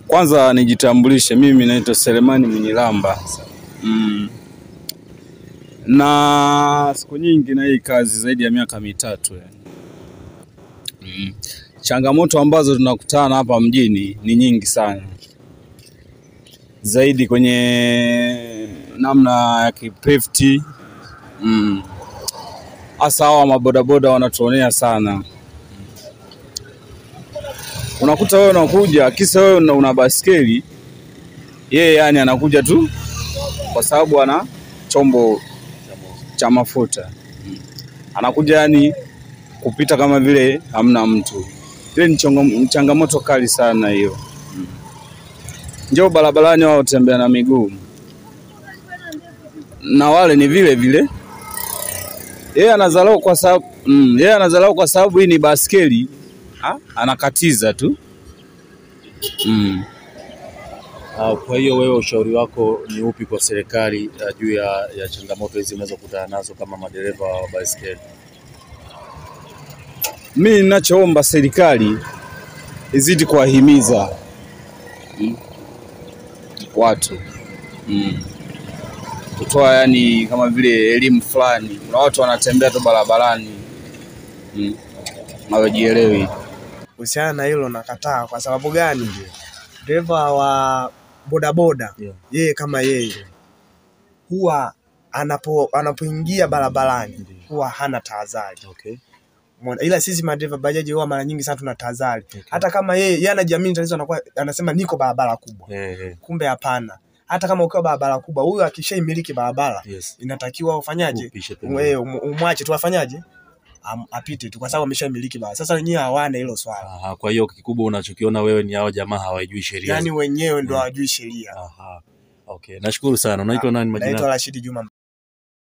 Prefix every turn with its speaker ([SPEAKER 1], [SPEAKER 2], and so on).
[SPEAKER 1] Kwanza nijitambulishe, mimi naitwa Selemani Mwinyilamba. Mm. Na siku nyingi na hii kazi zaidi ya miaka mitatu yani. Mm. Changamoto ambazo tunakutana hapa mjini ni nyingi sana, zaidi kwenye namna ya kipefti mm. Hasa hawa mabodaboda wanatuonea sana. Unakuta wewe unakuja kisa wewe una, una baskeli, yeye yani anakuja tu kwa sababu ana chombo cha mafuta Mm. anakuja yani kupita kama vile hamna mtu. Ile ni chongo- changamoto kali sana hiyo. Mm. Njoo barabarani wao tembea na miguu, na wale ni vile vile. Yeye anadharau kwa sababu mm, yeye anadharau kwa sababu hii ni baskeli, ha? anakatiza tu mm.
[SPEAKER 2] Ah, Kwa hiyo wewe ushauri wako ni upi kwa serikali ah, juu ya, ya changamoto hizi mnazokutana nazo kama madereva wa baiskeli?
[SPEAKER 1] Mi ninachoomba serikali izidi kuwahimiza mm, watu mm, kutoa yani kama vile elimu fulani. Kuna watu wanatembea tu barabarani mm, hawajielewi.
[SPEAKER 3] Kuhusiana na hilo nakataa. Kwa sababu gani? Dereva wa bodaboda
[SPEAKER 2] Yeah.
[SPEAKER 3] yeye kama yeye huwa anapo anapoingia barabarani
[SPEAKER 2] Ndiyo.
[SPEAKER 3] huwa hana tahadhari.
[SPEAKER 2] Okay.
[SPEAKER 3] Umeona? Ila sisi madereva bajaji huwa mara nyingi sana tuna tahadhari. Hata kama yeye yeye anajiamini tatizo anakuwa anasema niko barabara kubwa.
[SPEAKER 2] Eh, eh,
[SPEAKER 3] Kumbe hapana. Hata kama ukiwa barabara kubwa, huyu akishaimiliki barabara
[SPEAKER 2] yes.
[SPEAKER 3] inatakiwa ufanyaje?
[SPEAKER 2] Upishe pembeni.
[SPEAKER 3] Wewe um- umwache tu afanyaje? Am, apite tu kwa sababu ameshamiliki barabara. Sasa wenyewe hawana hilo swala.
[SPEAKER 2] Aha, kwa hiyo kikubwa unachokiona wewe ni hao jamaa hawajui sheria.
[SPEAKER 3] Yaani wenyewe ndo
[SPEAKER 2] Mm.
[SPEAKER 3] hawajui sheria.
[SPEAKER 2] Aha. Okay. Nashukuru sana. Unaitwa nani majina?
[SPEAKER 3] Naitwa Rashidi Juma